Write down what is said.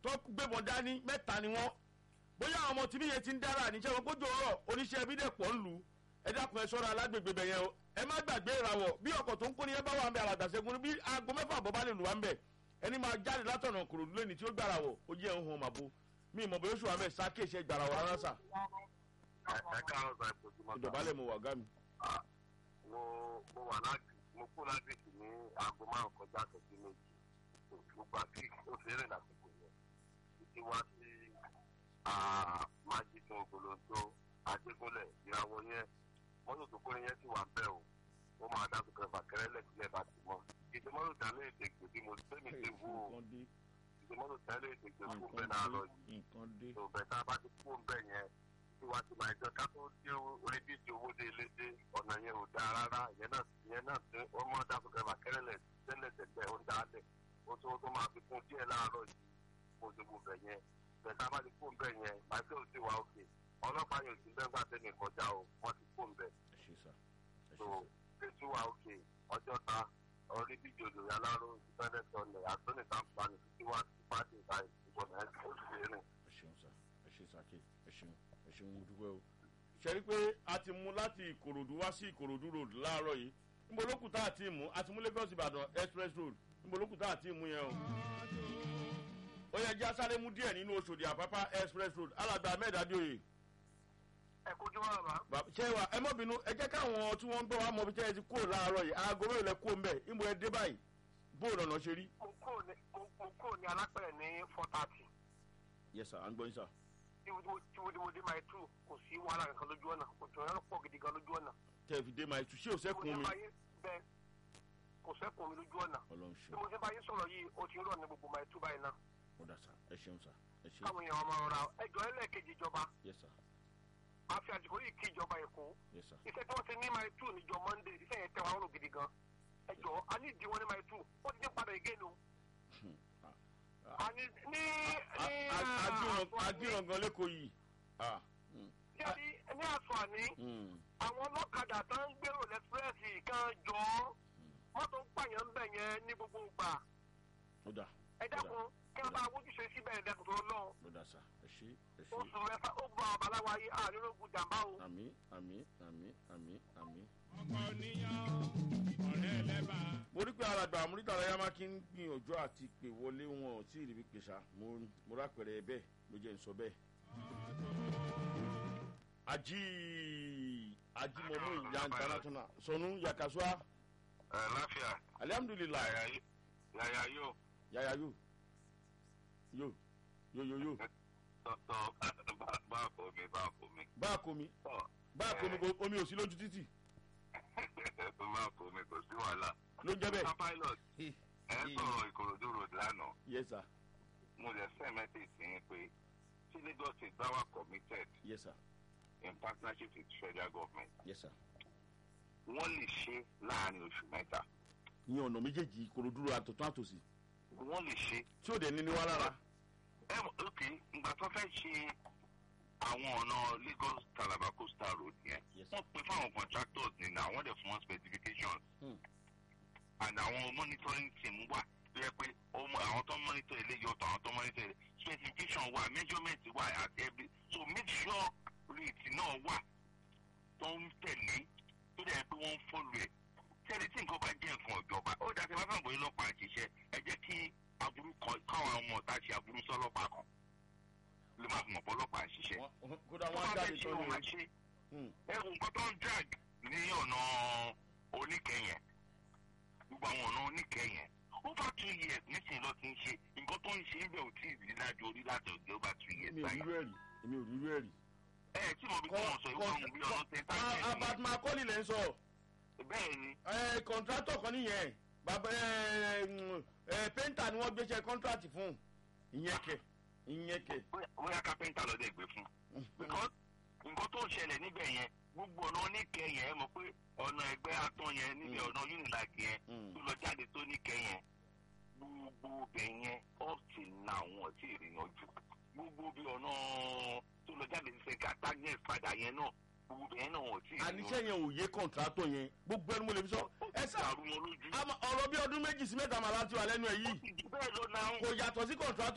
tó gbébọn dání mẹ́ta ni wọ́n bóyá àwọn ọmọ tìbí yẹn ti ń dára níṣẹ́ wọn kójú ọ̀rọ̀ oníṣẹ́ ẹbí dẹ̀ pọ̀ ń lù ú ẹ dákun ẹ sọ́ra alágbègbè bẹ̀ yẹn o ẹ má gbàgbé ìràwọ̀ bí ọkọ̀ tó ń kó ni ẹ bá wà ń bẹ alàgbàṣẹ́gun bí aago mẹ́fà bọ́ bá lè lù wá ń bẹ̀ ẹni máa jáde látọ̀nà kòròdú lẹ́ni tí ó gbàrà wọ̀ ó jẹ́ ohun màbo mi ìmọ̀ bóyá oṣù wa mẹ́ sáké iṣẹ́ gbàrà wọ̀ rárá sà ẹ káàárọ̀ sọ ìpòjúmọ́ sá. ìdọ̀bálẹ̀ mo wà gámi. mo mo wà láti mo kú láti sì ní aago márùn kọjá àtẹ̀jú méjì mo gbà kí ó fi rìn lásìkò yẹn títí wá sí májídùn ògbólóńtó adégúnlẹ̀ ìràwọ̀ yẹn mọ́tò tó kórè yẹn sì wà bẹ́ẹ̀ o ó máa dá sókè fàkẹ́rẹ́ lẹ́sílẹ̀ bá ti mọ́ ìdí mọ́tò tẹ́lẹ̀ èdè gbèdé mo tẹ́mi ti wú o nǹkan dé ìdí mọ́tò tẹ́lẹ̀ èdè gbèdé fún bẹ́ẹ̀ náà lọ yìí nǹkan dé tó bẹ́ẹ̀ tá a bá ti kú bẹ́ẹ̀ yẹn tí wàá ti máa jọ ká tó dé orí bíjì owó dé ilé dé ọ̀nà yẹn ò dáa rárá ìyẹn náà ìyẹn náà tí ó mọ́ dáàbò kẹfà kẹrẹ́lẹ̀ tẹ́lẹ̀ tẹ́lẹ̀ ó ń dáálẹ̀ ó tó tó máa fi kún díẹ̀ láàárọ̀ yìí mo ti mú bẹ̀ yẹn bẹ̀ẹ̀ tá a bá ti kún bẹ̀ yẹn pàṣẹ ò sí wa òkè ọlọ́pàá yóò ti bẹ́ẹ̀ gbà tẹ́lẹ̀ kọjá o wọ́n ti kún bẹ̀ ẹ ṣe sà ẹ ṣe tó sà ètò wa òkè ọjọ́ ta orí bíjì olórí aláró ìfẹ́lẹ́ sọlẹ̀ àtúnì tàǹfààní títí wá sí pàdé ìta ìbọn ẹ̀ ó sì rìn. ẹ ṣeun sà ẹ ṣe sàké ẹ ṣeun ẹ ṣeun mo dúpẹ́ o. ṣe rí pé a ti mú láti ìkòròdú wá sí ìkòròdú road láàárọ̀ yìí níbo ló kù tá a ti mú a ti mú lagos ìbàdàn express road níbo ló kù tá a ti mú yẹn o. ó yẹ jẹ́ asáré mú díẹ̀ nínú oṣòdì àpápá express road alàgbà ahmed adioye. ẹ kojú wa bàbá. Bàbá- ṣé wa ẹ mọ́ bínú ẹ jẹ́ káwọn tí wọ́n ń gbọ́ wa mọ bí tẹ́ ẹ ti kúrò láàárọ̀ yìí aago mélòó lẹ kúrò ń bẹ̀ níbo ẹ dé báyìí bóòlù ọ̀nà ṣe rí. mo kúrò ní mo- mo kúrò ní alápẹ̀rẹ̀ ní four thirty yes sir à ń gbọ́ yín sir. tí mo tí mo tí mo dé máa tú kò sí wàhálà kankan lójú ọ̀nà òjò yẹn pọ̀ gidi gan lójú ọ̀nà. tẹ́ ẹ fi dé máa tu ṣé ò Bí mo sẹ́kùn ṣe mi. bá yín bẹ́ẹ̀ kò sẹ́kùn mi lójú ọ̀nà. ọlọ́run bí ṣe mo ṣe bá yín sọ̀rọ̀ yìí ó ti ń rọ̀ ní gbogbo máa tú báyìí náà. ó dà sá ẹ ṣeun sá ẹ ṣe káwọn èèyàn máa rọra ẹjọ́ ẹlẹ́ẹ̀kejì ìjọba yes sir àfi àsìkò yìí kí ìjọba èkó yes sir. iṣẹ́ tí wọ́n ti ní máa tú níjọ monday iṣẹ́ yẹn tẹ wàá rò gidi gan ẹjọ́ a ní ìdí wọn ní máa tú ó ti ní padà ìgénu. àní ní ní agbírangan lẹ́kọ̀ọ́ yìí. Ah, mm, ní ní àṣọ àní mm, àwọn ọlọ́kadà tó ń gbèrò lẹ́sírẹ́sì kan jọ ọ́ mọ́tò ń pààyàn ń bẹ̀ yẹn ní gbogbo ìgbà ó dà ẹ dákun kí wọ́n bá wójúṣe síbẹ̀ ẹ̀ dẹ́kun tó lọ ó dà sá ẹ ṣe ẹ ṣe. oṣù mẹ́fà ó gba àbáláwa yìí àrírógùn jàmbá o. àmì àmì àmì àmì àmì. ọkọ níyàn ọ̀rẹ́ lẹ́bà. mo rí pé alàgbà àmúrídà ọ̀rẹ́ máa kí ń gbìyànjú àti pè wọlé wọn ò tí ì rí bí pèsè mo mo rápẹ̀rẹ̀ bẹ́ẹ̀ ló jẹ́ ń sọ bẹ́ẹ̀. ají ajímọ̀mú ìyá international sọnù yakasua ẹ láfíà alihamudulilayi yàyà yóò yaya yo yo yo yo yo tọ́ bá kò mi bá kò mi bá a kó mi tọ́ bá a kó mi kò omi ò sí lójú títì bá kò mi kò sí wàhálà. ló ń jẹ́ bẹ́ẹ̀. pilot ẹ sọ̀rọ̀ ìkòròdú road lánàá yes sir mo lè send message sí yín pé tí lagos state bá wà committed yes sir in partnership with federal government yes sir. wọ́n lè ṣe láàrin oṣù mẹ́ta ní ọ̀nà méjèèjì kòròdúró àtọ̀tún àtòsí wọ́n lè ṣe tí ò dẹ̀ ní ní wá lára. ẹ mọ̀ ok ìgbà tó fẹ́ ṣe àwọn ọ̀nà lagos calabar coastal road yẹn Yes. wọ́n pe fáwọn contractors ní na wọ́n dẹ̀ fún wọn specifications Hmm. and àwọn monitoring team wà tó yẹ pé ó mọ- àwọn tó ń monitor eléyìí ọ̀tọ̀ àwọn tó ń monitor eléyìí specification wà measurement wà at every so make sure rate náà wà tó ń tẹ̀lé tó dẹ̀ pé wọ́n ń follow ẹ̀ tẹ́lẹ̀ tí nǹkan bá jẹ́ nǹkan ìjọba ó dàtí bá fẹ́ bóyá ọlọ́pàá ṣiṣẹ́ ẹ jẹ́ kí aburú kan káwọn ọmọ ọ̀tá ṣe aburú sọ́lọ́pàá kan ló máa fi mọ̀ pé ọlọ́pàá ń ṣiṣẹ́. Wọ́n- kódà tó wọ́n á bá jáde fẹ́ ṣe tán wọn máa ní ṣe o. ẹrù nǹkan tó ń drag ní ọ̀nà oníkẹyìn gbogbo àwọn ọ̀nà oníkẹyìn over two years nísìnyí ló ti ń ṣe nǹkan tó ń ṣe ń bẹ̀ ò tí ì rí lájọ orí láti ọ̀gẹ́ over two years èmi ò báyìí. rírú ẹ̀rí èmi ò rírú ẹ̀rí. ẹ ẹ tí mo bí kí wọ́n sọ ìwọ́n àwọn bí ọ̀nà tẹ́tà abat makoli lẹ́ ń sọ bẹ́ẹ̀ ni ẹ kọ̀ǹtrátọ̀ kan nìyẹn bàbá ẹ ẹ pẹ́ńtà ni wọ́n gbéṣẹ́ kọ́ńtrátì fún ìyẹn kẹ ìyẹn kẹ. bóyá- bóyá kápẹ́ńtà lọ́dẹ̀ gbé fún because nǹkan tó ń ṣẹlẹ̀ níbẹ̀ yẹn gbogbo ọ̀nà oníkẹyìn ẹ mọ̀ pé ọ̀nà ẹgbẹ́ atán yẹn níbi Mm. ọ̀nà unilag yẹn Mm. tó lọ jáde tó níkẹyìn gbogbo bẹ̀ yẹn up till now wọn ti ìrìnàjò gbogbo bí ọ̀nà tó lọ jáde sí sẹ́ka tagnes padà yẹn náà gbogbo bẹ̀ yẹn náà wọn ti àníṣe yẹn ò yé kọ̀ǹtrátọ̀ yẹn gbogbo ẹni mo lè fi sọ ẹ sá àrùn wọn lójú ọ̀rọ̀ bí ọdún méjì sí mẹ́ta màlá ti wà lẹ́nu ẹ̀ yìí bẹ́ẹ̀ lọ náà kò yàtọ̀ sí kọ̀ǹtrátọ̀